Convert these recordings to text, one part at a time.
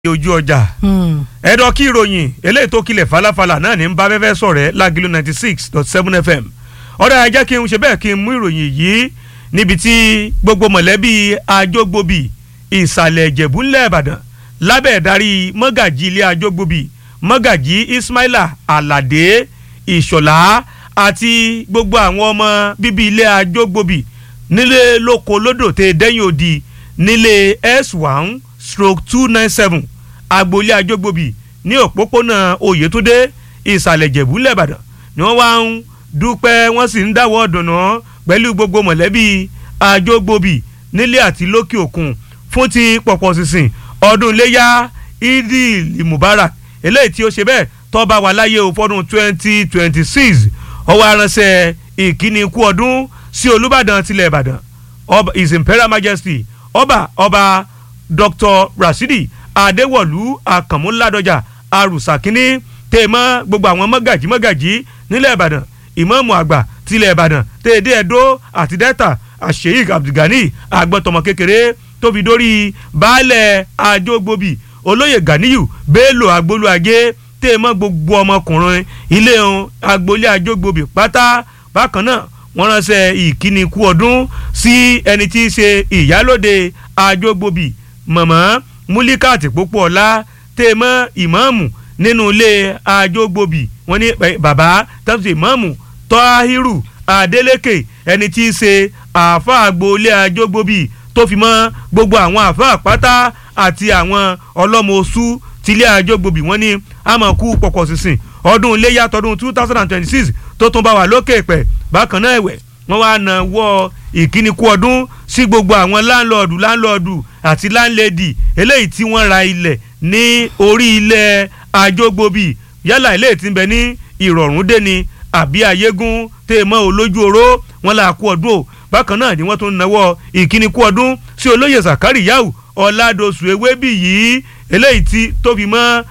ojú ọjà ẹ̀dọ̀ kí ìròyìn eléyìí tó kilẹ̀ falafala náà ní ń bá fẹ́fẹ́ sọ̀rẹ́ lágìlú ninety six dot seven fm ọ̀rẹ́ ajá kí n ṣe bẹ́ẹ̀ kí n mú ìròyìn yìí níbi tí gbogbo mọ̀lẹ́bí ajógbòbí ìsàlẹ̀ ìjẹ̀bú ńlẹ̀ ìbàdàn lábẹ́ ìdarí mọ́gàjì ilé ajógbòbí mọ́gàjì ismaila aládé ìṣọ̀lá àti gbogbo àwọn ọmọ bíbí ilé ajógbòbí nílé lóko lódò tẹ dẹ́yìn òdì nílé s one stroke two nine seven agboolé ajógbòbí ní òpópónà oyètúndé ìsàlẹ̀ ìjẹ̀bú lẹ́bàdàn ni wọ́n wá ń dúpẹ́ wọ́n sì ń dáwọ́ dùnú pẹ̀lú gbogbo mọ̀lẹ́bí ajógbòbí nílé àti lókè òkun fún ti pọ̀pọ̀ sísìn ọdún iléyà idil mubarak eléyìí tí ó ṣe bẹ́ẹ̀ tó bá wà láyé o fọ́dún twenty twenty six ọwọ́ aránṣẹ́ ìkíni kú ọdún sí olùbàdàn tilẹ̀ ìbàdàn his imperial majesty ọba ọba dr rasidi adéwọ̀lú àkànmúládọ́jà arùsàkínní tèmọ́ gbogbo àwọn mọ́gàjí mọ́gàjí nílẹ̀ ìbàdàn ìmáàmù àgbà tilẹ̀ ìbàdàn tèdè ẹ̀dó àti delta àṣeyík abdulgani àgbọ̀tọ̀mọ kékeré tóbi dórí baálẹ̀ àjọgbòbí olóyè ganiyu bello agbolúajé tèmọ́ gbogbo ọmọkùnrin ilé ohun agboolé àjọgbòbí pátá bákan náà wọ́n ránṣẹ́ ìkíni kú ọdún sí ẹni tí í ṣe ìyálòde àjọgbòbí mọ̀mọ́ múlíkàtì pópó ọ̀la tèmọ́ ìmáàmù nínú ilé àjọgbòbí wọ́n ní bàbá tàbí ìmáàmù tọ́hírù adélékè ẹni tí í ṣe àáfà agboolé àjọgbòbí tó fi mọ́ gbogbo àwọn àáfà pátá àti àwọn ọlọ́mọ oṣù tilé àjọgbòbí wọ́n ní àmọ̀kú pọ̀pọ̀ sísìn ọdún iléyà tọdún two thousand and twenty six tó tún bá wà lókè pẹ̀ bákan náà ẹ̀wẹ̀ wọ́n wá na wọ́ ìkíni kú ọdún sí gbogbo àwọn láńlọ́ọ̀dù láńlọ́ọ̀dù àti láńlẹ́dì eléyìí tí wọ́n ra ilẹ̀ ní orí ilẹ̀ àjọgbòbí yálà ilé tí ń bẹ ní ìrọ̀rùn dé ni àbí ayégún tẹ́ ẹ mọ́ olójú oró wọn là kú ọdún o bákan náà ni wọ́n tún nawọ́ ìkíni kú ọdún sí olóyè zakari yau ọ̀làdọ̀sù ewébì yìí eléyìí tí tó fi mọ́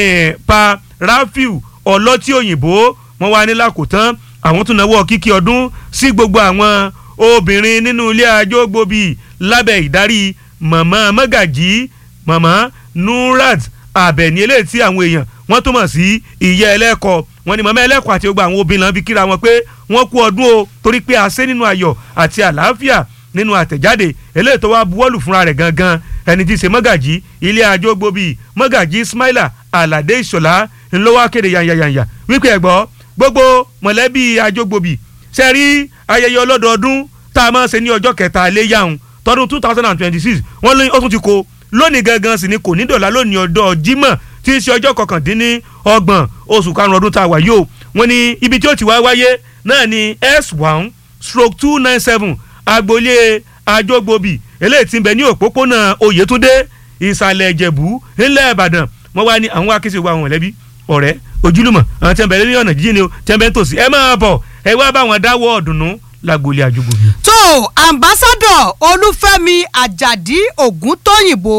pa rafiu ọlọ́tí òyìnbó wọ́n wá ní lákòótán àwọn tún nawọ́ kíkí ọdún sí gbogbo àwọn obìnrin nínú ilé àjọgbòbí lábẹ́ ìdarí màmá mọ́gàjì màmá nurat abẹni eléyìí tí àwọn èèyàn wọ́n tó mọ̀ sí ìyá ẹlẹ́kọ̀ wọ́n ní màmá ẹlẹ́kọ̀ àti gbogbo àwọn obìnrin náà fi kíra wọn pé wọ́n kú ọdún o torí pé a ṣe nínú ayọ̀ àti àlàáfíà nínú àtẹ̀jáde eléyìí tó wá buwọ́lù fúnra rẹ̀ gangan ẹni tí í ṣe mọ́gàjì ilé àjọgbòbí mọ́gàjì ismaila aládé ìṣọ̀lá ńlọ́wọ́ kéde yanyanyanya wípé ẹ̀gbọ́ gbogbo mọ̀lẹ́bí àjọgbòbí ṣe rí ayẹyẹ ọlọ́dọọdún tá a máa ṣe ní ọjọ́ kẹta léyàwó tọdún two thousand and twenty six wọ́n lóyún ó tún ti kó lónìí gangan sì ni kò ní dọ̀là lónìí ọjọ́ jímọ̀ tí í ṣe ọjọ́ kọkàndínní ọgbọ̀n oṣù karùn-ún ọdún tá a wà yìí o wọ́n ní ibi tí ó ti wá wáyé náà ni s one stroke two nine seven agboolé àjọgbòbí eléyìí tí ń bẹ ní òpópónà oyètúndé ìsàlẹ̀ ìjẹ̀bú ńlẹ̀ ìbàdàn wọ́n wá ní àwọn akéṣe wa àwọn mọ̀lẹ́bí ọ̀rẹ́ ojúlùmọ̀ àwọn tí wọ́n bẹ̀rẹ̀ ní ọ̀nà jíjìn ni o tí wọ́n bẹ̀ ń tòsí ẹ máa bọ̀ ẹ wá bá wọn dáwọ́ ọ̀dùnnú lágboolé àjọgbòbí. tó ambassadọ olúfẹ́mi àjàdí ògúntóyìnbó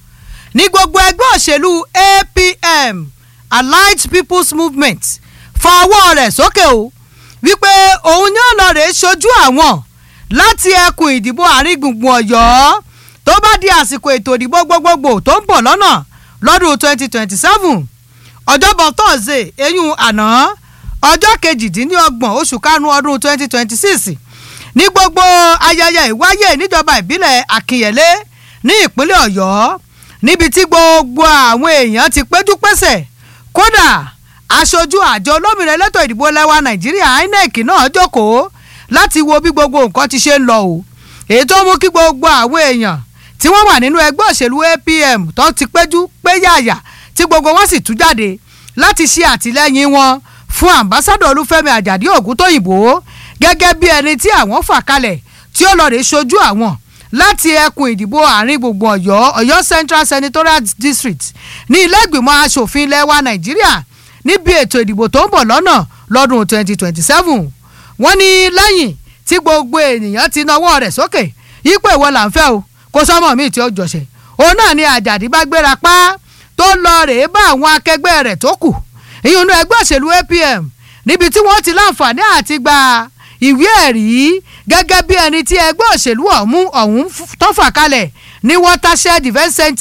ní gbogbo ẹgbẹ́ òṣèlú apm allied people's movement fa ọwọ́ rẹ̀ sókè o wípé òun ní ọ̀nà rẹ̀ ṣojú àwọn láti ẹkùn ìdìbò àárín gbùngbùn ọ̀yọ́ tó bá di àsìkò ètò ìdìbò gbogbogbò tó ń bọ̀ lọ́nà lọ́dún twenty twenty seven ọjọ́bọ̀ tọ́sídẹ̀ẹ́ eyín àná ọjọ́ kejìdínlọ́gbọ̀n oṣù karùn-ún ọdún twenty twenty six ní gbogbo ayẹyẹ ìwáyé níjọba ìbílẹ̀ àkìnyẹ̀lé ní ìpínlẹ̀ ọ̀yọ́ níbi tí gbogbo àwọn èèyàn ti péjú pésẹ̀ kódà aṣojú àjọ olómìnira elétò ìdìbò lẹ́wà nàìjíríà inec náà jókòó láti wo bí gbogbo nǹkan ti ṣe ń lọ o èyí tó mú kí gbogbo àwọn èèyàn tí wọ́n wà nínú ẹgbẹ́ òṣèlú apm tó ti péjú péyàyà tí gbogbo wọn sì tú jáde láti ṣe àtìlẹ́yìn wọn fún ambassadọ olúfẹ́mi àjàdí ògúntóyìnbó gẹ́gẹ́ bí ẹni tí àwọn fà kalẹ̀ tí ó lọ rè ṣojú àwọn láti ẹkùn ìdìbò àárín gbùngbùn ọ̀yọ́ ọ̀yọ́ central senatorial district ní ilé ìgbìmọ̀ asòfin ilẹ̀ wa nàìjíríà níbi ètò ìdìbò tó ń bọ̀ lọ́nà lọ́dún 2027 wọ́n ní lẹ́yìn tí gbogbo ènìyàn ti nawọ́ rẹ̀ sókè yípo ìwọ là ń fẹ́ o kó sọ́mọ̀ míì tí ó jọ̀ṣẹ̀ òun náà ni àjàdí bá gbéra pa tó lọ rèé bá àwọn akẹgbẹ́ rẹ̀ tó kù ìyún inú ẹgbẹ́ òṣèlú apm níbi tí wọ́n ti láǹfààní àti gba ìwé ẹ̀rí gẹ́gẹ́ bí ẹni tí ẹgbẹ́ òṣèlú ọ̀hún ọ̀hún tó fà kalẹ̀ ní watershed event center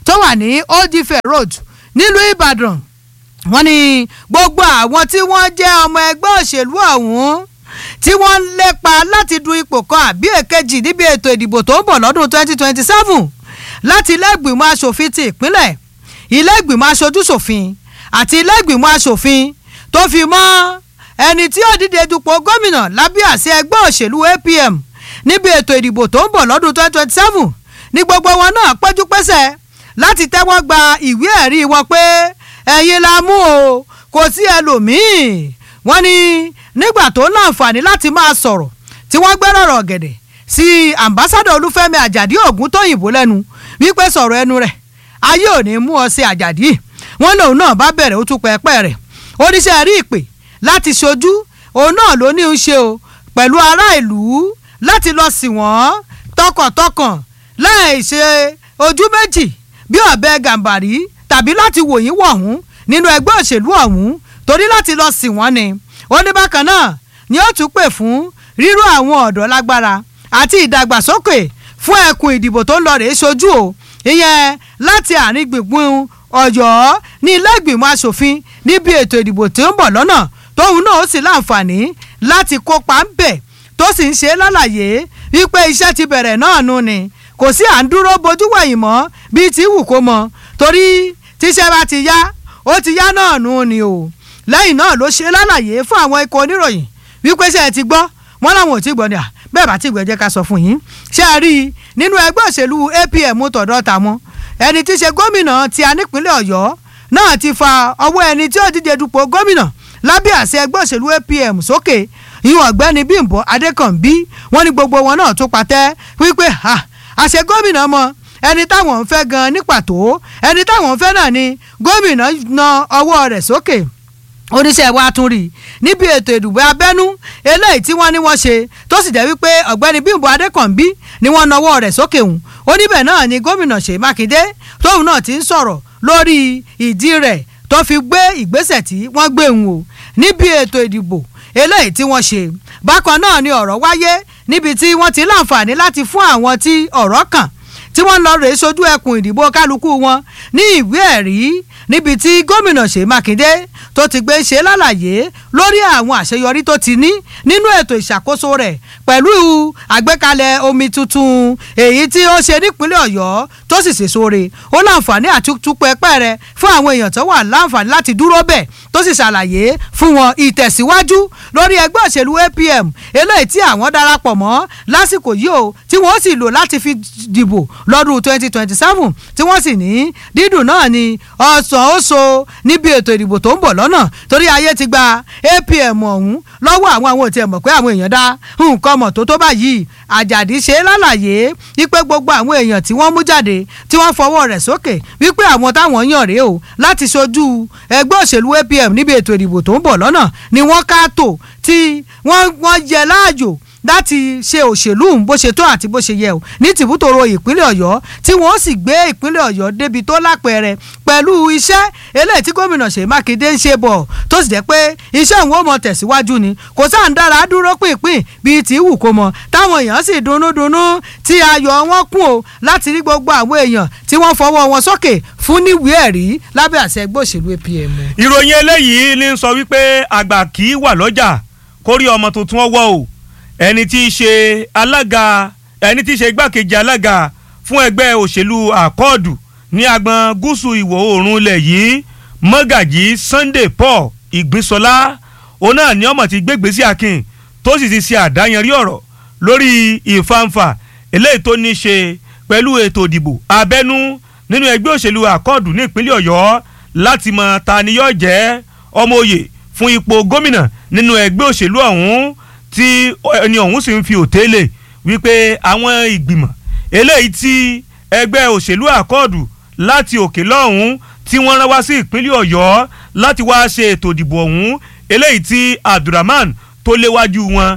tó wà ní old ife road nílùú ìbàdàn wọ́n ní gbogbo àwọn tí wọ́n jẹ́ ọmọ ẹgbẹ́ òṣèlú ọ̀hún tí wọ́n ń lépa láti du ipò kan àbí èkejì níbi ètò ìdìbò tó ń bọ̀ lọ́dún 2027 láti ilé ìgbìmọ̀ asòfin ti ìpínlẹ̀ ilé ìgbìmọ̀ aṣojúṣòfin àti ilé ìgbìmọ̀ asòfin tó fi mọ́ ẹni tí ó díje dupò gómìnà lábẹ́ àṣẹ ẹgbẹ́ òṣèlú APM níbi ètò ìdìbò tó ń bọ̀ lọ́dún 2027 ní gbogbo wọn náà péjú pésẹ̀ láti tẹ́wọ́ gba ìwé ẹ̀rí wọn pé ẹ̀yin la mú o kò sí ẹlòmíì wọ́n ní nígbà tó láǹfààní láti máa sọ̀rọ̀ tí wọ́n gbẹ́rọ̀ rọ̀ gẹ̀dẹ̀ sí ambassadọ olúfẹ́mi àjàdí ògúntóyìnbó lẹ́nu wípé sọ̀rọ̀ ẹnu rẹ̀ ayé ò ní mú ọ sí àjàdí wọn lòun náà bá bẹ̀rẹ̀ ó tún pẹ́ẹ́pẹ́ rẹ̀ oníṣẹ́ rí ìpè láti ṣojú òun náà ló ní í ṣe o pẹ̀lú ará ìlú láti lọ sí wọ́n tọkàntọkàn láì ṣe ojú méjì bí ọ̀bẹ gàǹbàrí tàbí láti wòyìn wọ̀hún nínú ẹgbẹ́ òṣèlú ọ̀hún torí láti lọ sí wọ́n ni ó ní bákan náà ni ó tún pè fún ríró àwọn ọ̀dọ́ lágbára àti ìdàgbàsókè fún ẹkùn ìdìbò tó ń lọ rèé ṣojú o ìyẹn láti àárín gbùngbùn ọ̀yọ́ ní ilé ìgbìmọ̀ asòfin níbi ètò ìdìbò tó ń bọ̀ lọ́nà tóun náà ó sì láǹfààní láti kópa ń bẹ̀ tó sì ń ṣe lálàyé wípé iṣẹ́ ti bẹ̀rẹ̀ náà nù ni kò sí à ń dúró bojú wẹ̀yìn mọ́ bíi ti wù kó mọ torí tíṣẹ́ bá ti yá ó ti yá náà nù ni o lẹ́yìn náà ló ṣe lálàyé fún àwọn ikọ̀ oníròyìn wípé ṣe é ti gbọ́ wọ́n láwọn ò tí gbọ́ ni à bẹ́ẹ̀ bá tí gbọ́ jẹ́ ká sọ fún yín ṣé a rí i nínú ẹgbẹ́ òṣèlú APM tọ̀dọ̀ tàwọn ẹni tí í ṣe gómìnà tí a nípínlẹ̀ Ọ̀yọ́ náà ti fa ọwọ́ ẹni tí ó díje dupò gómìnà lábẹ́ àṣẹ ẹgbẹ́ òṣèlú APM sókè ìwọ̀n ọ̀gbẹ́ni Bímbọ́ Adékànbí wọ́n ní gbogbo wọn náà tó patẹ́ wípé àṣẹ gómìnà mọ́ ẹni táwọn ń fẹ́ gan ní pàtó ẹni táwọn ń fẹ́ náà ni gómìnà na ọwọ́ rẹ̀ sókè oníṣẹ́ wa tún rí níbi ètò ìdìbò abẹ́nú eléyìí tí wọ́n ní wọ́n ṣe tó sì jẹ́ wípé ọ̀gbẹ́ni Bímbọ́ Adékànbí ni wọ́n nawọ́ rẹ̀ sókè hùn oníbẹ̀ náà ni gómìnà Ṣèyí Mákindé tóun náà ti ń sọ̀rọ̀ lórí ìdí rẹ̀ tó fi gbé ìgbésẹ̀ tí wọ́n gbé hùn o níbi ètò ìdìbò eléyìí tí wọ́n ṣe bákan náà ni ọ̀rọ̀ wáyé níbi tí wọ́n ti láǹfààní láti fún àwọn tí ọ̀rọ̀ kàn tí wọ́n lọ rèé sojú ẹkùn ìdìbò kálukú wọn ní ìwé ẹ̀rí níbi tí gómìnà Ṣèyí Mákindé tó ti gbé ṣe lálàyé lórí àwọn àṣeyọrí tó ti ní nínú ètò ìṣàkóso rẹ̀ pẹ̀lú àgbékalẹ̀ omi tuntun èyí tí ó ṣe nípínlẹ̀ Ọ̀yọ́ tó sì ṣèso re ó láǹfààní àti túpẹ́pẹ́ rẹ̀ fún àwọn èèyàn tó wà láǹfààní láti dúró bẹ̀ tó sì ṣàlàyé fún wọn ìtẹ̀síwájú lórí ẹgbẹ́ òṣèlú APM eléyìí tí àwọn darapọ̀ mọ́ lásìkò yìí o tí wọ́n sì lò láti fi dìbò lọ́dún 2027 tí wọ́n sì ní dídùn náà ni ọ̀sán ó so níbi ètò ìdìbò tó ń bọ̀ lọ́nà torí ayé ti gba APM ọ̀hún lọ́wọ́ àwọn àwọn òtí ẹ̀ mọ̀ pé àwọn èèyàn dá nǹkan mọ̀ tó tó báyìí àjàdí ṣe lálàyé wípé gbogbo àwọn èèyàn tí wọ́n mú jáde tí wọ́n fọwọ́ rẹ̀ sókè wípé àwọn táwọn yàn rèé o láti ṣojú ẹgbẹ́ òṣèlú APM níbi ètò ìdìbò tó ń bọ̀ lọ́nà ni wọ́n ká tò tí wọ́n yẹ láàyò láti ṣe òṣèlú bó ṣe tó àti bó ṣe yẹ o ní tìbútòrò ìpínlẹ̀ ọ̀yọ́ tí wọ́n sì gbé ìpínlẹ̀ ọ̀yọ́ débi tó lápẹẹrẹ pẹ̀lú iṣẹ́ eléyìí tí gómìnà ṣèyí mákindé ń ṣe bọ̀ tó sì jẹ́ pé iṣẹ́ òun ó mọ tẹ̀síwájú ni kò sáà ń dára dúró pínpín bíi tí wù kó mọ táwọn èèyàn sì dunnúdunnú tí ayọ̀ wọn kún o láti rí gbogbo àwọn èèyàn tí wọ́n fọwọ́ wọn sókè fún níwèé ẹ̀rí lábẹ́ àṣẹ ẹgbẹ́ òṣèlú APM. ìròyìn eléyìí ní sọ wípé àgbà kì í wà lọ́jà kórí ọmọ tuntun ọwọ́ o ẹni tí í ṣe alága ẹni tí í ṣe igbákejì alága fún ẹgbẹ́ òṣèlú àkọọ̀dù ní agbọn gúúsù ìwọ̀ oòrùn ilẹ̀ yìí mọ́gàjì Sunday Paul Ìgbínsọlá òun náà ní ọmọ tí gbégbèsè akin tó sì ti ṣe àdáyanrí ọ̀rọ̀ lórí ìfanfà eléyìí tó ní í ṣe pẹ̀lú ètò ìdìbò abẹ́nú nínú ẹgbẹ́ òṣèlú àkọọ̀dù ní ìpínlẹ̀ Ọ̀yọ́ láti mọ ta ni yóò jẹ́ ọmọ òye fún ipò gómìnà nínú ẹgbẹ́ òṣèlú ọ̀hún tí ẹni ọ̀hún sì ń fi òtélè wípé àwọn ìgbìmọ̀ eléyìí tí ẹgbẹ́ òṣèlú àkọọ̀dù láti òkè lọ́hún tí wọ́n rán wá sí ìpínlẹ̀ ọ̀yọ́ láti wá ṣe ètò ìdìbò ọ̀hún eléyìí tí abdulrahman tó léwájú wọn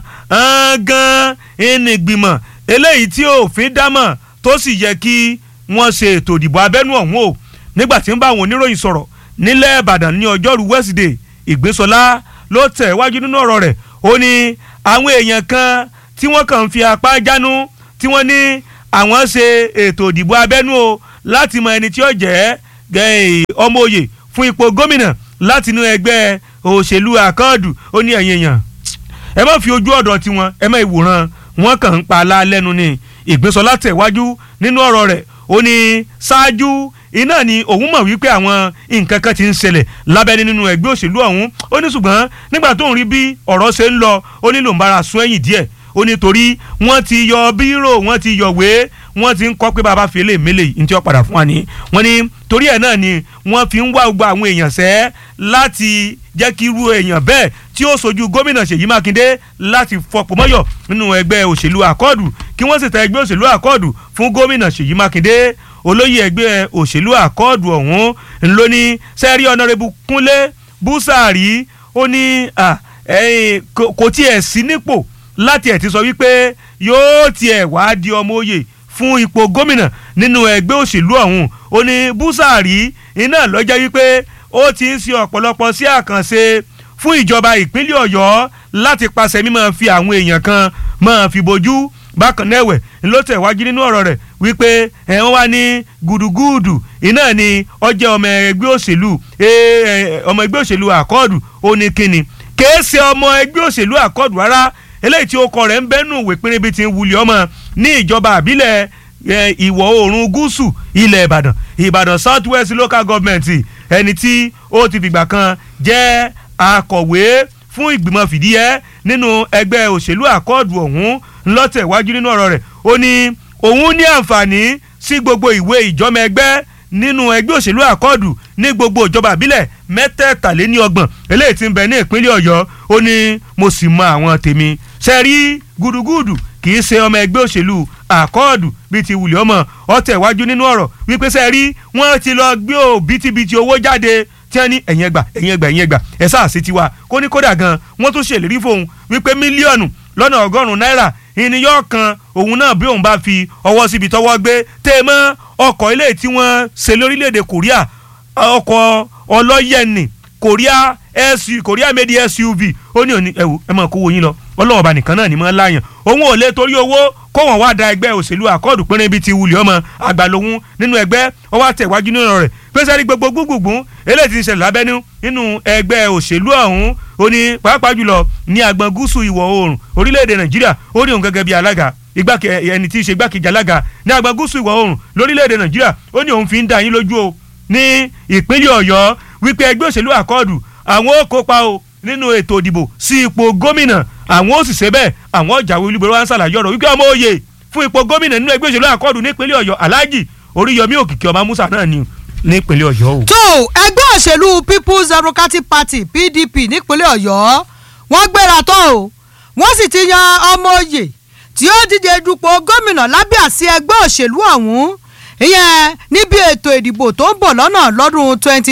gan ẹni ìgbìmọ̀ eléyìí tí òfin dámọ̀ tó sì yẹ kí wọ́n ṣe ètò ìdìbò abẹ́nú ọ̀hún o nígbà tí ń bá àwọn oníròyìn sọ̀rọ̀ nílẹ̀ ìbàdàn ní ọjọ́rú wẹ́sídẹ̀ẹ́ ìgbésọlá ló tẹ̀ wájú nínú ọ̀rọ̀ rẹ̀ ó ní àwọn èèyàn kan tí wọ́n kàn ń fi apá jánu tí wọ́n ní àwọn ṣe ètò ìdìbò abẹ́nú o láti mọ ẹni tí ó jẹ́ ọmọ òye fún ipò gómìnà láti inú ẹgbẹ́ òṣèlú àkọọdù ó ní ẹ̀yin èèyàn ẹ má fi ojú ọ̀dọ̀ tiwọn ẹ má ìwòran wọn kàn ń pa ala lẹ́nu ni ìgbésọlá tẹ̀wájú nínú ọ̀rọ̀ rẹ̀ ó ní ṣáájú iná ni òun mọ̀ wípé àwọn nǹkan kan ti ń ṣẹlẹ̀ lábẹ́ni nínú ẹgbẹ́ òṣèlú ọ̀hún ó ní ṣùgbọ́n nígbà tó ń rí bí ọ̀rọ̀ ṣe ń lọ ó nílò ń bára sún ẹ̀yìn díẹ̀ ó ní torí wọ́n ti yọ bírò wọ́n ti yọ̀wé wọ́n ti ń kọ́ pé bàbá fi lè mélè ní tí wọ́n padà fún wa ní wọ́n ní torí ẹ̀ náà ni wọ́n fi ń wá gbogbo àwọn èèyàn sẹ́ láti jẹ́ kí irú èèyàn bẹ́ẹ̀ tí ó sojú gómìnà Ṣèyí Mákindé láti fọpọ̀ mọ́yọ̀ nínú ẹgbẹ́ òṣèlú àkọọ̀dù kí wọ́n sì tẹ ẹgbẹ́ òṣèlú àkọọ̀dù fún gómìnà Ṣèyí Mákindé olóyè ẹgbẹ́ òṣèlú àkọọ̀dù ọ̀hún ńlọní sẹ́rí ọ̀nàrẹ́bù Kúnlé Búsàárì ó ní kò tiẹ̀ sí nípò láti ẹ̀ ti sọ wípé yóò tiẹ̀ wá di ọmọ òye fún ipò gómìnà nínú ẹgbẹ́ òṣèlú ọ̀hún ó ní Búsàárì iná lọ́jọ́ wípé ó ti ń ṣe ọ̀pọ̀lọpọ̀ sí àkànṣe fún ìjọba ìpínlẹ̀ Ọ̀yọ́ láti pàṣẹ mímọ́ fi àwọn èèyàn kan máa fi bojú bákan náà ẹ̀wẹ̀ ló tẹ̀wájú nínú ọ̀rọ̀ rẹ̀ wípé ẹ̀wọ̀n wá ní gùdùgùdù iná ni ọjọ́ ọmọ ẹgbẹ́ òṣèlú ọmọ ẹgbẹ́ òṣèlú àkọọ̀dù ó ní kíni kèé ṣe ọmọ ẹgbẹ́ òṣèlú àkọọ̀dù rárá eléyìí tí ó kọ rẹ̀ ń bẹ́nu ìwé pínrínbí ti ń wuli ọmọ ní ìjọba àbílẹ̀ ìwọ̀ oòrùn gúúsù ilẹ̀ ìbàdàn ìbàdàn south west local government ẹni tí ó ti fìgbà kan jẹ́ akọ̀wé fún ìgbìmọ̀ fìdíhẹ́ nínú ẹgbẹ́ òṣèlú àkọọ̀dù ọ̀hún ńlọ́tẹ̀ wájú nínú ọ̀rọ̀ rẹ̀ ó ní òun ní àǹfààní sí gbogbo ìwé ìjọmọ ẹgbẹ́ nínú ẹgbẹ́ òṣèlú àkọọ̀dù ní gbogbo ìjọba àbílẹ̀ mẹ́tẹ̀ẹ̀tàléníọgbọ̀n eléyìí tí ń bẹ ní ìpínlẹ̀ ọ̀yọ́ ó ní mo sì mọ àwọn tèmi sẹ́rí gúdúgúdù kì í ṣe ọmọ ẹgbẹ́ òṣèlú àkọọ̀dù bíi ti wùlẹ̀ ọmọ ọ̀tẹ̀ wájú nínú ọ̀rọ̀ wípé sẹ́rí wọ́n ti lọ gbé òbítíbitì owó jáde tí wọ́n ní ẹ̀yìn ẹgbà ẹ̀yìn ẹgbà ẹ̀yìn ẹgbà ẹ̀ sáà sí tiwa kó ní kódà gan wọ́n tún ṣèlérí fóun wípé mílíọ̀nù lọ́nà ọgọ́rùn-ún náírà ìníyàn kan òun náà bí òun bá fi ọwọ́ síbi tọwọ́ gbé tẹ́ ẹ mọ́ ọkọ̀ ilé tí wọ́n ṣe lórílẹ̀‐èdè Korea ọkọ̀ ọlọ́yẹ̀nì Korea SUV Korea made SUV ó ní òní ẹ̀wù ẹ̀ mọ̀ kó wo yín lọ ọlọ́wọ́ ọba nìkan náà ni mọ́ láyàn òun ò lè torí owó kó wọn wá da ẹgbẹ́ òṣèlú àkọọ̀dù pínrín bíi ti wulẹ̀ ọmọ àgbà lòun nínú ẹgbẹ́ ọwọ́ àtẹ̀wájú nínú rẹ̀ pẹ́sẹ́rì gbogbo gbùgbùgbùn eléyìí ti ń ṣẹlẹ̀ lábẹ́nú nínú ẹgbẹ́ òṣèlú ọ̀hún ó ní pàápàá jùlọ ní agbọn gúúsù ìwọ̀ oòrùn orílẹ̀-èdè nàìjíríà ó ní òun gẹ́gẹ́ bí alága ẹni tí í ṣe igbákejì alága ní agbọn gúúsù ìwọ̀ oòrùn lórílẹ̀-èdè nàìjíríà ó ní òun fi ń dá yín lójú o ní ìpínlẹ̀ ọ̀yọ́ wípé ẹgbẹ́ òṣèlú àkọọ̀dù àwọn ó kópa o nínú ètò ìdìbò sí ipò gómìnà àwọn ó sì ṣe bẹ́ẹ̀ àwọn ọ̀jàwé olúborí wa ń ṣàlàyé ọ̀rọ̀ wípé ọmọ òye fún ipò gómìnà nínú ẹgbẹ́ òṣèlú àkọọ̀dù nípínlẹ̀ ọ̀yọ́ alhaji oríyọmí òkìkí ọmọ musa náà ni nípínlẹ̀ ọ̀yọ́ o. tó ẹgbẹ́ òṣèlú people's democratic party pdp nípínlẹ̀ ọ̀yọ́ wọ́n gbéra tán o wọ́n sì ti yan ọmọ oyè tí ó díje dupò gómìnà lábẹ́ àsí ẹgbẹ́ òṣèlú ọ̀hún ìyẹn níbi ètò ìdìbò tó ń bọ̀ lọ́nà lọ́dún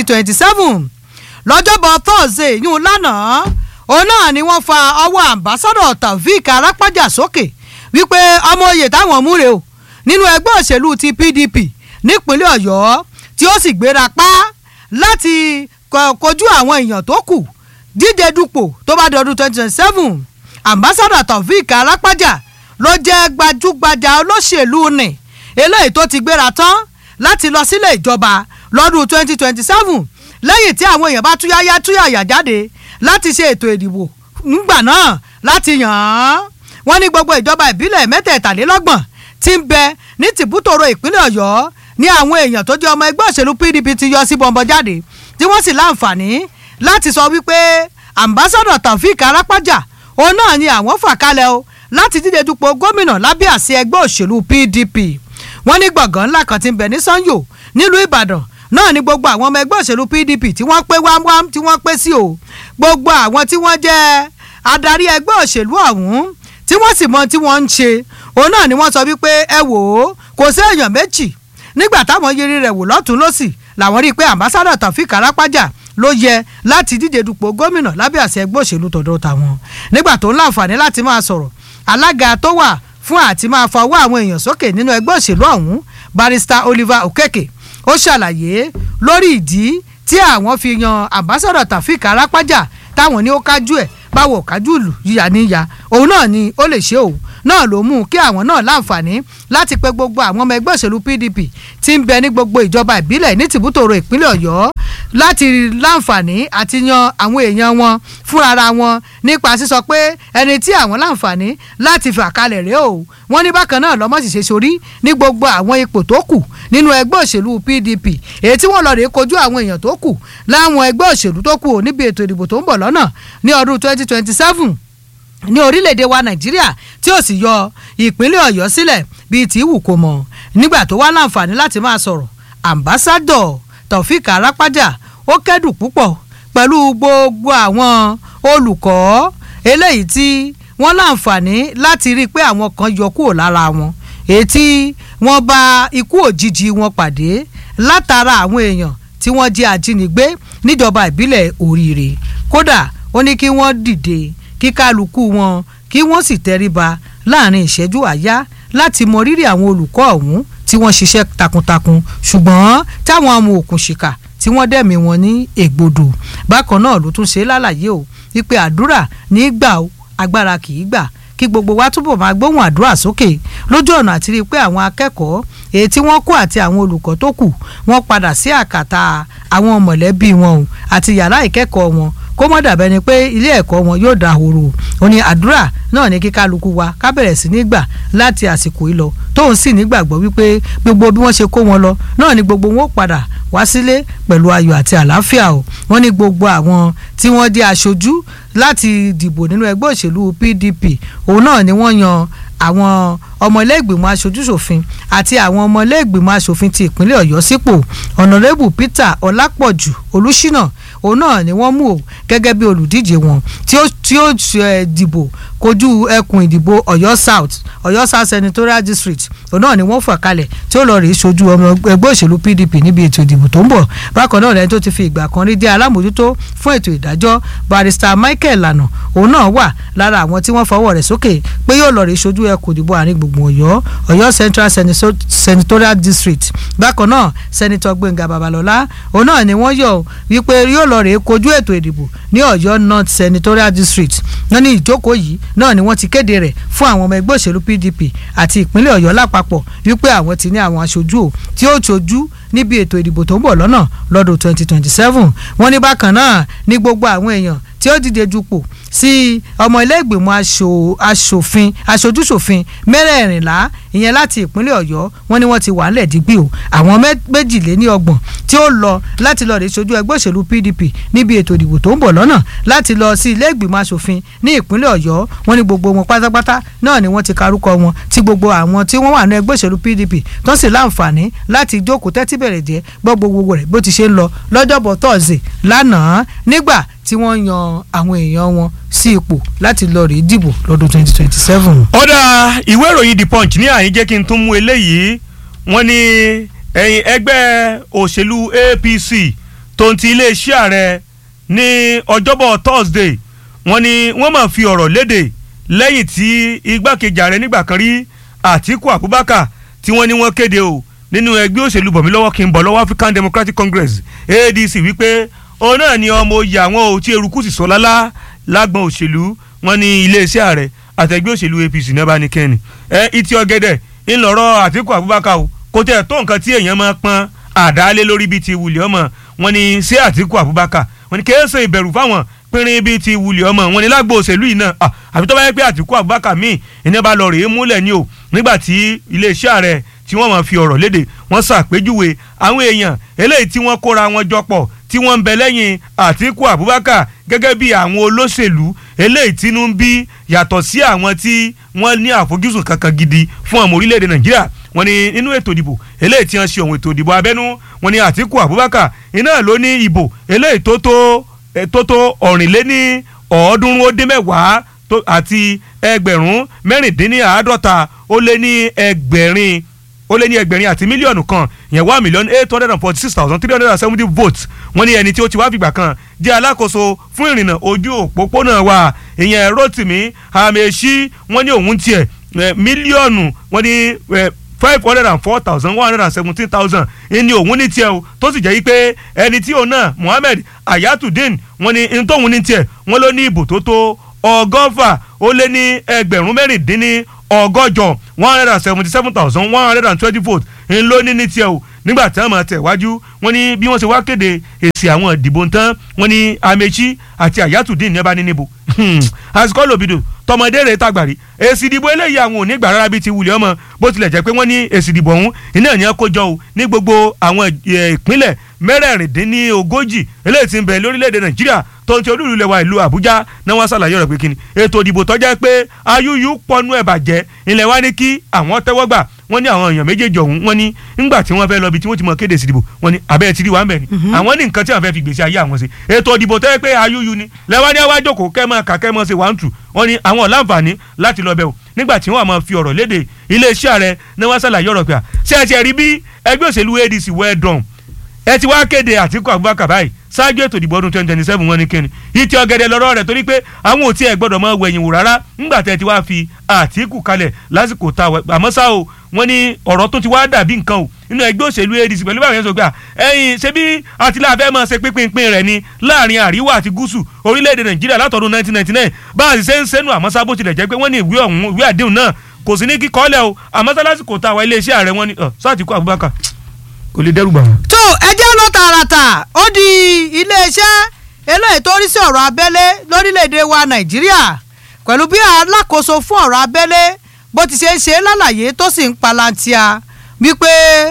2027 lọ́jọ́bọ̀ thursday yún lánàá òun náà ni wọ́n fa ọwọ́ ambassadọ̀ taofik arápájà sókè wípé ọmọ oyè táwọn múre o nínú ẹgbẹ́ òṣèlú ti pdp nípínlẹ̀ ọ̀yọ́ tí ó sì gbéra pa láti kojú àwọn èèyàn tó kù díje dupò tó bá dọdún twenty twenty seven ambassador taofik arápájà ló jẹ́ gbajúgbajà olóṣèlú nì eléyìí tó ti gbéra tán láti lọ sílé ìjọba lọ́dún twenty twenty seven lẹ́yìn tí àwọn èèyàn bá túyáyá túyàyà jáde láti ṣe ètò ìdìbò ńgbà náà láti yàn án wọ́n ní gbogbo ìjọba ìbílẹ̀ mẹ́tẹ̀ẹ̀tàlélọ́gbọ̀n tí ń bẹ ní tìbútòrò ìpínlẹ̀ ọ̀yọ́ ní àwọn èèyàn tó jẹ́ ọmọ ẹgbẹ́ òṣèlú pdp ti yọ sí bọ́ńbọ́ jáde tí wọ́n sì láǹfààní láti sọ wípé ambassador taofik arápájà òun náà ni àwọn fà kalẹ̀ o láti díje dupò gómìnà lábẹ́ àsíá ẹgbẹ́ òṣèlú pdp wọ́n ní gbọ̀ngàn ńlá kan ti ń bẹ ní sanyo nílùú ìbàdàn náà ni gbogbo àwọn ọmọ ẹgbẹ́ òṣèlú pdp tí wọ́n pé wámwám tí wọ́n pé sí o gbogbo àwọn tí wọ́n jẹ́ adarí ẹgbẹ́ òṣèlú ọ̀hún tí wọ́n sì mọ tí wọ́n ń ṣe òun náà ni wọ́n sọ wípé ẹ wò ó kò sí èèyàn méjì nígbà táwọn yiri rẹ̀ wò lọ́tún lọ́sì làwọn rí i pé ambassadọ̀ taofik arápájà ló yẹ láti díje dupò gómìnà lábẹ́ àṣẹ ẹgbẹ́ òṣèlú tọ̀dọ̀ tàwọn nígbà tó ń láǹfààní láti máa sọ̀rọ̀ alága tó wà fún àti máa fọwọ́ àwọn èèyàn sókè nínú ẹgbẹ́ òṣèlú ọ̀hún barrister oliver okeke ó ṣàlàyé lórí ìdí tí àwọn fi yan ambassadọ̀ taofik arápájà táwọn ní ó kájú ẹ̀ báwo kájúlù yíya níyà òun náà ni ó lè ṣe òun náà ló mú kí àwọn náà láǹfààní láti pe gbogbo àwọn ọmọ ẹgbẹ́ òṣèlú PDP tí ń bẹ ní gbogbo ìjọba ìbílẹ̀ ní tìbútòrò ìpínlẹ̀ Ọ̀yọ́ láti láǹfààní àti yan àwọn èèyàn wọn fúnra wọn nípa sísọ pé ẹni tí àwọn láǹfààní láti fà kalẹ̀ rèé o wọ́n ní bákan náà lọ́mọ́ sì ṣe sórí ní gbogbo àwọn ipò tó kù nínú ẹgbẹ́ òṣèlú PDP èyí tí wọ́n lọ rèé kojú àwọn èèyàn tó kù láwọn ẹgbẹ́ òṣèlú tó kù níbi ètò ìdìbò tó ń bọ̀ lọ́nà ní ọdún 2027 ní orílẹ̀-èdè wa nàìjíríà tí ó sì yọ ìpínlẹ̀ ọ̀yọ́ sílẹ̀ bíi tí wù kó mọ̀ nígbà tó wá láǹfààní láti máa sọ̀rọ̀ ambassadọ̀ taofik arapaja ó kẹ́dùn púpọ̀ pẹ̀lú gbogbo àwọn olùkọ́ eléyìí tí wọ́n láǹfààní láti rí i pé àwọn kan yọ kúrò lára wọn èyí tí wọ́n bá ikú òjijì wọn pàdé látara àwọn èèyàn tí wọ́n jẹ́ ajínigbé níjọba ìbílẹ̀ oríire kódà ó ní kí wọ́n dìde kí kálukú wọn kí wọ́n sì tẹríba láàrin ìṣẹ́jú àyá láti mọ rírì àwọn olùkọ́ ọ̀hún tí wọ́n ṣiṣẹ́ takuntakun ṣùgbọ́n táwọn amú òkùnṣìkà tí wọ́n dẹ̀mí wọn ní ègbodò bákan náà ló tún ṣe lálàyé o wípé àdúrà ní gbà o agbára kì í gbà kí gbogbo wa túbọ̀ máa gbóhùn àdúrà sókè lójú ọ̀nà àti rí i pé àwọn akẹ́kọ̀ọ́ èyí tí wọ́n kó àti àwọn olùkọ́ tó kù wọ́n padà sí àkàtà àwọn mọ̀lẹ́bí wọn o àti yàrá ìkẹ́kọ̀ọ́ wọn kó mọ́ dàbẹ́ ni pé ilé ẹ̀kọ́ wọn yóò dahoro ó ní àdúrà náà ní kí kálukú wa ká bẹ̀rẹ̀ sí ní gbà láti àsìkò yìí lọ tóun sì nígbàgbọ́ wípé gbogbo bí wọ́n ṣe kó wọn lọ náà ni gbogbo wọn ó padà wá sílé pẹ̀lú ayọ̀ àti àlàáfíà o wọ́n ní gbogbo àwọn tí wọ́n jẹ́ aṣojú láti dìbò nínú ẹgbẹ́ òṣèlú PDP òun náà ni wọ́n yan àwọn ọmọlẹ́gbìmọ̀ aṣojúṣòfin àti àwọn ọmọlẹ́gbìmọ̀ aṣòfin ti ìpínlẹ̀ ọ̀yọ́ sípò ọ̀nàrẹ́bù peter ọlápọ̀jù olùṣínà òun náà ni wọ́n mú o gẹ́gẹ́ bí olùdíje wọn tí ó tí ó dìbò kojú ẹkùn ìdìbò ọ̀yọ́ south ọ̀yọ́ south senatorial district òun náà ni wọ́n fà kalẹ̀ tí ó lọ rèé sojú ọmọ ẹgbẹ́ òṣèlú pdp níbi ètò ìdìbò tó ń bọ̀ bákan náà lẹ́yìn tó ti fi ìgbà kan rí jẹ́ alámòjútó fún ètò ìdájọ́ barrister michael lana òun náà wà lára àwọn tí wọ́n fọwọ́ rẹ̀ sókè pé yóò lọ rèé sojú ẹkùn ìdìbò àárín gbùngbùn ọ̀yọ́ ọ̀yọ́ central senatorial district bákan náà senator gbẹ̀ngà babalọ́lá òun náà ni wọ́n yọ wípé yóò lọ rèé kojú ètò ìdìbò ní ọ̀yọ́ north senatorial district wọ́n ní ìjókòó yìí náà ni wọ́n ti kéde rẹ̀ fún àwọn ọmọ ẹgbẹ́ òṣèlú pdp àti ìpínlẹ̀ ọ̀yọ́ lápapọ̀ wípé àwọn ti ní àwọn aṣojú o tí ó ṣojú níbi ètò ìdìbò tó ń bọ̀ lọ́nà lọ́dún 2027 wọ́n ní bákan náà ní gbogbo àwọn èèyàn tí ó dìde dupò sí ọmọ ilé ìgbìmọ̀ aṣòfin aṣojúṣòfin mẹ́rẹ̀ẹ̀rìnlá ìyẹn láti ìpínlẹ̀ ọ̀yọ́ wọ́n ní wọ́n ti wà ńlẹ̀ dígbì o àwọn méjìléní ọgbọ̀n tí ó lọ láti lọ rè sojú ẹgbẹ́ òṣèlú pdp níbi ètò ìdìbò tó ń bọ̀ lọ́nà láti lọ sí ilé ìgbìmọ̀ aṣòfin ní ìpínlẹ̀ ọ̀yọ́ wọ́n ní gbogbo wọn pátápátá náà ni wọ́n ti karúkọ wọn tí gbogbo àwọn tí wọ́n wà ní ẹgbẹ́ òṣèlú pdp tó sì láǹfààní láti jókòó tẹ́tí bẹ̀rẹ̀ jẹ́ gbọ́ gbogbo rẹ̀ bó ti ṣe ń lọ lọ́jọ́bọ̀ tọ́sí lánàá nígbà tí wọ́n yan àwọn èèyàn wọn sí ipò láti lọ rèé dìbò lọ́dún 2027. ọ̀dà ìwé ìròyìn the punch ní àyín jẹ́ kí n tún mú eléyìí wọ́n ní ẹ̀yìn ẹgbẹ́ òṣèlú apc tó ń ti iléeṣẹ́ ààrẹ ní ọjọ́bọ̀ thursday wọ́n ní wọ́n máa fi ọ̀rọ̀ léde lẹ́yìn tí igbákejì ààrẹ nígbà kan rí àtíkù abubakar tí wọ́n ní wọ́n kéde o nínú ẹgbẹ́ òṣèlú bọ̀mílọ́wọ́ kí n bọ̀ lọ́wọ́ african democratic congress adc wípé òun náà ni ọmọ oyè àwọn ò tí eruku sì sọ lálá lágbọn òṣèlú wọn ní iléeṣẹ́ ààrẹ àtẹgbẹ́ òṣèlú apc náà bá ní kẹ́ni ẹ ìtì ọ̀gẹ̀dẹ̀ ńlọrọ̀ àtìkù abubakar o kò tẹ̀ tó nǹkan tí èèyàn máa pọn àdálé lórí bíi ti wùlẹ̀ ọmọ wọn ní sí àtìkù abubakar wọn ní kéésì ìbẹ̀rù fáwọn pínrín bíi ti wùlẹ̀ ọmọ wọn ní lágbo òṣèlú yìí náà àfi tó bá yẹ pé àtìkù abubakar míì ìní bá lọ rèé múlẹ̀ ni o nígbà tí iléeṣẹ́ ààrẹ tí wọ́n máa fi ọ̀rọ̀ léde wọ́n ṣàpèjúwe àwọn èèyàn eléyìí tí wọ́n kóra wọn jọ pọ̀ tí wọ́n ń bẹ lẹ́yìn àtìkù abubakar gẹ́gẹ́ bí àwọn olóṣèlú eléyìí tínú ń bí yàtọ̀ sí àwọn tí wọ́n ní àfojúsùn kankan gidi fún ọmọ orílẹ̀-èdè nàìjíríà wọ́n ní nínú ètò ìdìbò eléyìí tí wọ́n ṣe ohun ètò ìdìbò abẹ́nú wọ́n ní àtìkù abubakar iná ló ní ìbò eléyìí tó tó tó tó ọ̀rìnléní ọ̀ọ́dúnrún ó dín mẹ́wàá àti ẹgbẹ̀rún mẹ́rìndínláàádọ́ta ó lé ní ẹgbẹ̀rin ó lé ní ẹgbẹ̀rin àti mílíọ̀nù kan yẹn one million eight hundred and forty six thousand three hundred and seventy votes wọ́n ní ẹni tí ó ti wá fìgbà kan jẹ́ alákòóso fún ìrìnnà ojú òpópónà wa ìyẹn Rotimi Amaechi wọ́n ní òun tiẹ̀ mílíọ̀nù wọ́n ní five hundred and four thousand one hundred and seventeen thousand ní òun ní tiẹ̀ o tó sì jẹ́ pé ẹni tí òun náà Muhammed Ayatudeen wọ́n ní ntòun ní tiẹ̀ wọ́n ló ní ìbò tó tó ọgọ́fà ó lé ní ẹgbẹ̀rún mẹ́rìndínní ọgọ́jọ one hundred and seventy seven thousand one hundred and twenty votes ń ló ní ní tiẹ̀ o nígbà tí wọ́n máa tẹ̀ wájú wọ́n ní bí wọ́n ṣe wá kéde èsì àwọn ìdìbò tán wọ́n ní Amechi àti Ayatudeen ní ẹ bá ní níbo àsìkò lòbìdò tọmọdé rẹ tàgbàrí èsì ìdìbò eléyìí àwọn ò ní gbà rárá bíi ti wulẹ̀ ọmọ bó tilẹ̀ jẹ́ pé wọ́n ní èsì ìdìbò ọ̀hún iná ní kó jọ o ní gbogbo àwọn ìpínlẹ̀ mẹ́rẹ̀ẹ̀rìndínlógójì eléyìí tí ń bẹ lórílẹ̀‐èdè Nàìjíríà tó ń ti olúùlú lẹwa ìlú Àbújá náà wọ́n ṣàlàyé ọ̀rọ̀ pé kíni ètò ìdìbò tó jẹ́ pé ayúyú pọnú ẹ̀ bàjẹ́ ilẹ̀ wa ní kí àwọn tẹ́wọ́ gbà wọ́n ní àwọn èèyàn méjèèjì ọ̀hún wọ́n ní ńgbà tí wọ́n fẹ́ lọ bí tí wọ́n ti mọ kéde sí ìdìbò wọ́n ní abẹ́ ti rí wa ń bẹ̀ ni àwọn ní nǹkan tí wọ́n fẹ́ fi gbèsè ayé àwọn ṣe ètò ìdìbò tó yẹ pé ayúyú ni lẹ́wọ́n ní àwa jókòó kẹ́mọ́ kàkẹ́mọ́ ṣe wà ń tù wọ́n ní àwọn ọ̀làǹfààní láti lọ bẹ̀ o nígbà tí wọ́n máa fi ọ̀rọ̀ léde iléeṣẹ́ ààrẹ ní wọ́n ṣàlàyé ọ̀rọ̀ pé à ṣé ẹ ti rí bí ẹgbẹ́ òṣèlú ADC well done ẹ ti wá kéde Àtíkù Abubakar báyìí ṣáájú ètò ìdìbò ọdún twenty twenty seven wọn ní kíni ìtì ọ̀gẹ̀dẹ̀ lọ́rọ̀ rẹ̀ torí pé àwọn ò tí ẹ̀ gbọ́dọ̀ máa wẹ̀yìn wò rárá ńgbà tẹ́ ti wá fi Àtíkù kalẹ̀ lásìkò tá a àmọ́ ṣá o wọ́n ní ọ̀rọ̀ tó ti wá dàbí nǹkan o nínú ẹgbẹ́ òṣèlú ADC pẹ̀lú báwọn yẹn sọ pé ẹ̀yin ṣé bí àtìláfẹ́ máa ṣe pínpín rẹ̀ ni láàrin àríwá àti gúúsù orílẹ̀-èdè Nàìjíríà látọdún nineteen ninety nine bá a sì ṣe ń sẹ́nu àmọ́ sábò tilẹ̀ jẹ́ pé wọ́n ní ìwé ọ̀hún ìwé àdéhùn náà kò sí ní kíkọ́lẹ̀ o àmọ́ sálásìkò tá a wá iléeṣẹ́ ààrẹ wọn ni Àtíkù Abubakar kò lè dẹ́rù bà wọ́n. tó ẹjẹ́ lọ tààràtà ó di iléeṣẹ́ eléyìí tó rí sí ọ̀rọ̀ abẹ́lé lórílẹ̀‐èdè wa nàìjíríà pẹ̀lú bí alákòóso fún ọ̀rọ̀ abẹ́lé bó ti ṣe ń ṣe lálàyé tó sì ń palantia wípé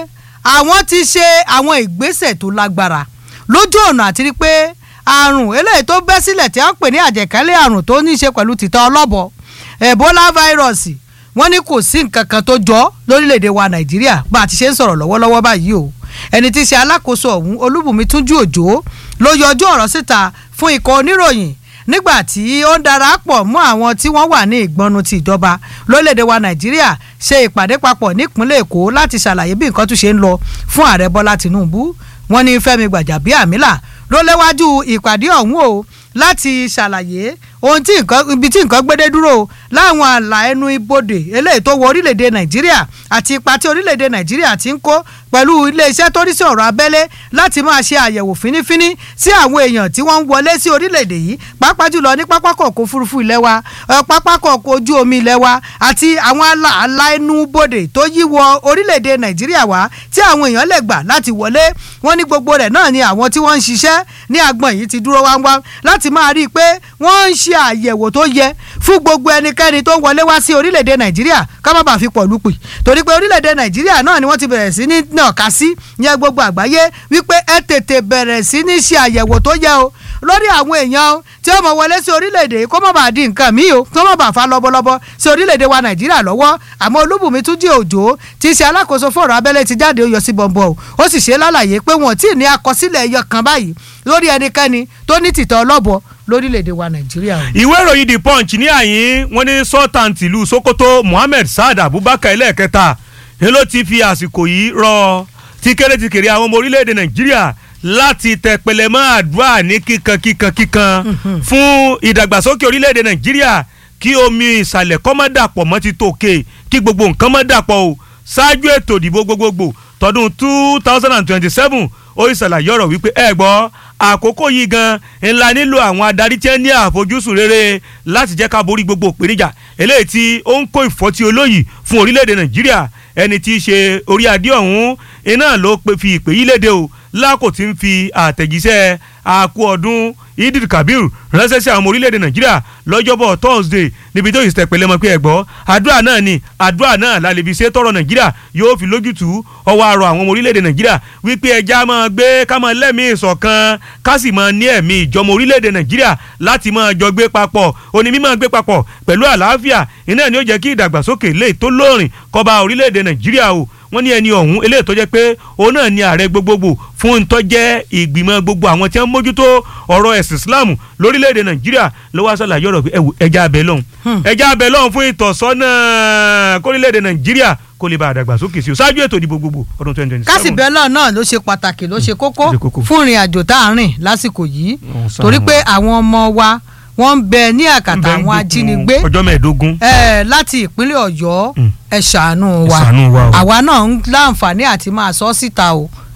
àwọn ti ṣe àwọn ìgbésẹ̀ tó lágbára lójú ọ̀nà àti rí pé àrùn eléyìí tó bẹ́ sílẹ̀ tí a ń pè ní àjẹkálẹ̀ àrùn tó ní í ṣe pẹ̀lú tìtọ́ ọlọ́bọ ebola fáírọ̀sì wọ́n ní kò sí nǹkan kan tó jọ lórílẹ̀‐èdè wa nàìjíríà bá a ti ṣe ń sọ̀rọ̀ lọ́wọ́lọ́wọ́ báyìí o ẹni tí í ṣe alákòóso ọ̀hún olúbùnmi túnjú òjò ló yọjú ọ̀rọ̀ síta fún ikọ̀ oníròyìn nígbà tí ó ń darapọ̀ mọ́ àwọn tí wọ́n wà ní ìgbọnnu ti ìjọba lórílẹ̀‐èdè wa nàìjíríà ṣe ìpàdé papọ̀ nípínlẹ̀ èkó láti ṣàlàyé bí nǹkan tún ṣe ń lọ fún ààrẹ bọ́lá tìǹbù wọ́n ní fẹ́mi gbàjàbíàmílà ló léwájú ìpàdé ọ̀hún o láti ṣàlàyé ohun tí nǹkan ibi tí nǹkan gbédé dúró láwọn ààlà ẹnu ibodè eléyìí tó wọ orílẹ̀-èdè nàìjíríà àti ipa tí orílẹ̀-èdè nàìjíríà ti ń kó pẹ̀lú iléeṣẹ́ tó rí sí ọ̀rọ̀ abẹ́lé láti máa ṣe àyẹ̀wò fínífíní sí àwọn èèyàn tí wọ́n ń wọlé sí orílẹ̀-èdè yìí pàápàá jùlọ ní pápákọ̀ ọkọ̀ òfurufú ilẹ̀ wa pápákọ̀ ọkọ̀ ojú omi ilẹ̀ wa àti àwọn ààlà ẹnu bodè tó yí wọ orílẹ̀-èdè nàìjíríà wá tí àwọn èèyàn lè gbà láti wọlé wọ́n ní gbogbo rẹ̀ náà ni àwọn tí wọ́n ń ṣiṣẹ́ ní agbọ̀n yìí ti dúró wáńwá láti máa rí i pé wọ́n ń ṣe àyẹ̀wò tó yẹ fún gbogbo ẹnikẹ́ni tó ń wọlé wá sí orílẹ̀-èdè nàìjíríà ká má bàa fi pọ̀ lùpì torí pé orílẹ̀-èdè nàìjíríà náà ni wọ́n ti bẹ̀rẹ̀ sí ní nàka sí yẹn gbogbo àgbáyé wípé ẹ tètè bẹ̀rẹ̀ sí ní ṣe àyẹ̀wò tó yẹ o lórí àwọn èèyàn tí ó mọ̀ wọlé sí orílẹ̀-èdè kó má bàa di nǹkan míì o kó má bàa fa lọ́bọ̀lọ́bọ̀ sí orílẹ̀-èdè wa nàìjíríà lọ́wọ́ àmọ́ olúbùnmi túnjí òjò tí í ṣe alákòóso fọ̀rọ̀ abẹ́lé ti jáde ó yọ sí bọ̀m̀bọ̀ o ó sì ṣe lálàyé pé wọn ò tí ì ní àkọsílẹ̀ ẹyọ kan báyìí lórí ẹnikẹ́ni tó ní tìtọ́ ọlọ́bọ lórílẹ̀‐èdè wa nàìjíríà. ìwé ìròyìn the punch ní àyín wọn ní sultan tìlú sokoto muhammed saad abubakar ẹlẹ́ẹ̀kẹta ni ló ti fi àsìkò yìí rọ tíkẹ́rẹ́ tíkẹ́rẹ́ àwọn ọmọ orílẹ̀‐èdè nàìjíríà láti tẹpẹlẹ mọ́ àdúrà ní kíkan kíkan kíkan fún ìdàgbàsókè orílẹ̀‐èdè nàìjíríà kí omi ìsàlẹ̀ kọ́ mọ́ dàpọ̀ mọ́ ti tòkè kí gbogbo nǹkan mọ́ dàpọ̀ o ṣáájú ètò ìdìbò gbogbogbò tọdún two thousand and twenty-seven ó ìsàlàyé ọ̀rọ̀ wípé ẹ gbọ́ àkókò yìí gan ńlá nílò àwọn adarí tí ẹ ní àfojúsùn rere láti jẹ́ ká borí gbogbo ìpèníjà eléyìí tí ó ń kó ìfọ́tí olóyìí fún orílẹ̀-èdè nàìjíríà ẹni tí í ṣe orí adé ọ̀hún iná ló fi ìpè yí léde o lákò tí ń fi àtẹ̀jíṣẹ́ àkú ọdún idil kabir ránṣẹ́ sí àwọn ọmọ orílẹ̀-èdè nàìjíríà lọ́jọ́bọ̀ thursday níbi tó yìí tẹ̀pẹ̀lẹ́ mọ́ pé ẹ̀gbọ́ àdúrà náà ni àdúrà náà lálẹ́bí ṣe tọrọ nàìjíríà yóò fi lójútùú ọwọ́ àrò àwọn ọmọ orílẹ̀-èdè nàìjíríà wípé ẹja máa gbé ká máa lẹ́mìí ìṣọ̀kan ká sì máa ní ẹ̀mí ìjọmọ orílẹ̀-èdè nàìjíríà láti máa jọ gbé papọ̀ òní mímọ́ gbé papọ̀ pẹ̀lú àlàáfíà iná ni ó jẹ́ kí ìdàgbàsókè lè tó lóòrìn kọba orílẹ̀-èdè nàìjíríà o wọ́n ní ẹni ọ̀hún eléyìí tó jẹ́ pé òun náà ni ààrẹ gbogbogbò fún ntọ́jẹ́ ìgbìmọ̀ gbogbo àwọn tí wọ́n mójútó ọ̀rọ̀ ẹ̀sìn islam lórílẹ̀‐èdè nàìjíríà ló wá sàlàyé ọ̀rọ̀ pé ẹja abẹ lọ́hùn ẹja abẹ lọ́hùn fún ìtọ́sọ́nà kórílẹ̀‐èdè nàìjíríà kó lè bá àdàgbàsókè sí o ṣáájú ètò ìdìbò gbogbo ọdún twenty twenty seven. kásì bẹ́lọ̀ náà ló ṣe pàtàkì ló ṣe kókó ṣe kókó. fún ìrìn àjò tá à ń rìn lásìkò yìí Ọ̀hún ṣàánú torí pé wa. àwọn ọmọ wa wọ́n ń bẹ ní àkàtà Ń bẹ ń àwọn gbèkùn ajínigbé ọjọ́ mẹ́ẹ̀ẹ́dógún. eh, láti ìpínlẹ̀ ọ̀yọ́ Mm. ẹ ṣàánú wa Ẹ ṣàánú wa o. àwa náà ń láǹfààní àti máa sọ síta o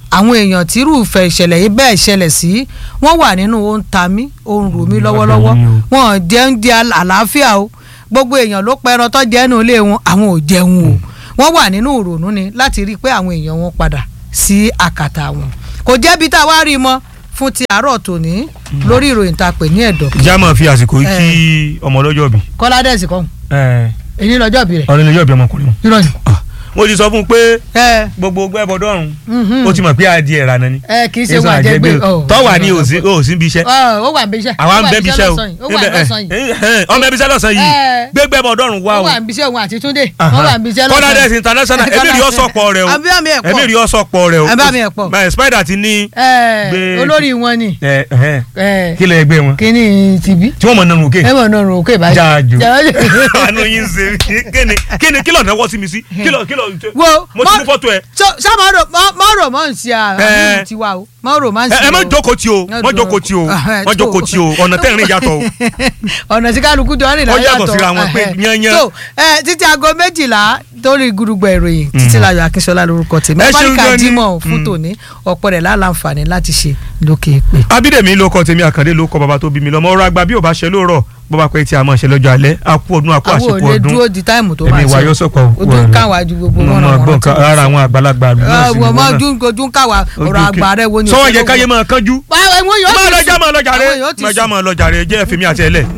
àwọn èèyàn tí irúfẹ́ ìṣẹ̀lẹ̀ yìí bẹ́ẹ̀ ṣẹlẹ̀ sí wọ́n wà nínú ó ń ta mí ó ń rù mí lọ́wọ́lọ́wọ́ wọn jẹ́ ń di àlàáfíà o gbogbo èèyàn ló pẹran tó jẹ́ nínú ilé wọn àwọn ò jẹun o wọ́n wà nínú ìrònú ni láti rí i pé àwọn èèyàn wọn padà sí àkàtà wọn kò jẹ́bi tá a wá rí i mọ́ fún ti àárọ̀ tòní lórí ìròyìn tá a pè ní ẹ̀dọ̀. ìjà máa fi àsìkò yìí kí ọmọ ọlọ́jọ́ bí. kọ́lá dẹ́sì kọ́hún èyí lọ́jọ́ bí rẹ̀. ọ̀rẹ́ lọ́jọ́ bí ọmọkùnrin wọn. ìrọ̀yìn. mo ti sọ fún un pé gbogbo gbẹ́bọ̀dọ́rùn ó ti mọ̀ pé adìẹ ìrànà ni. ẹ kì í ṣe wọn àjẹgbé tọ́wà ní òsín bí iṣẹ́. ó wà ń bí iṣẹ́. àwa ń bẹ́ bí iṣẹ́ o ó wà lọ́sàn yìí. ọmọ ẹbí iṣẹ́ lọ́sàn yìí gbé gbẹ́bọ̀dọ́rùn wá ó o. wà ń bí iṣẹ́ òun àti Túndé ó wà ń bí iṣẹ́ lọ́sàn kọ́lá dẹ́sì international èmi rí ọ̀sọ̀pọ̀ rẹ o àbí ẹ̀pọ̀ èmi rí ọ̀sọ̀pọ̀ rẹ o. àbí ẹ̀pọ̀ my spider ti ní. olórí wọn ni. kí lè gbé wọn. kí ni tìbí. tí wọ́n mọ̀ nínú òkè. ẹ mọ̀ nínú òkè báyìí. jáàjù àánú yín ń ṣe kíni kíni kí ló náwó sí mi sí kí ló kí ló wo mo ti mú fọ́tò ẹ. ṣá mọ romance àbí tiwa o mọ romance o. ẹ má jókòó tí o má jókòó tí o má jókòó tí o ọ̀nà tẹ́rìn yàtọ̀ o. ọ̀nà tí kálukú jọ rìn ó náà yàtọ̀ yàtọ̀ síra wọn pé yányán. so ẹ títí aago méjìlá torí gudugbọ ìròyìn títí láyọ̀ akínṣọlá lórúkọ tèmi Ẹ ṣeun ọbáríkà gan ni. dímọ̀ fún tòní ọ̀pọ̀ rẹ̀ láǹfààní láti ṣe lókè pé. abídèmí ló kọ tèmi àkàndé ló kọ bàbá tó bí mi lọ́mọ ọ̀rọ̀ àgbà bí ò bá ṣe lóòrọ̀ bó bá pẹ́ tí a máa ṣe lọ́jọ́ alẹ́ a kú ọdún a kú àwọn ò àsìkò lè ọdún dúró di táìmù tó bá èmi wà yóò sọ̀kọ̀ ojú ń káwa ju gbogbo mo wọn máa gbọ́ nǹkan ara àwọn àgbàlagbà àdúgbò sí wọ́n máa náà. ojú ojú ń káwa ọ̀rọ̀ àgbà rẹ̀ wo ni. sọ́wọ́n yẹ káyé máa kánjú báwo wọn yóò máa ti lọ́jà sùn. máa lọ́jà rẹ Àwọn yóò ti máa já sùn. máa lọ́jà rẹ jẹ́ fèmí àti ẹlẹ́.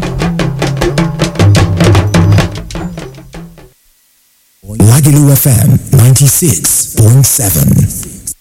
Lagelu FM 96.7.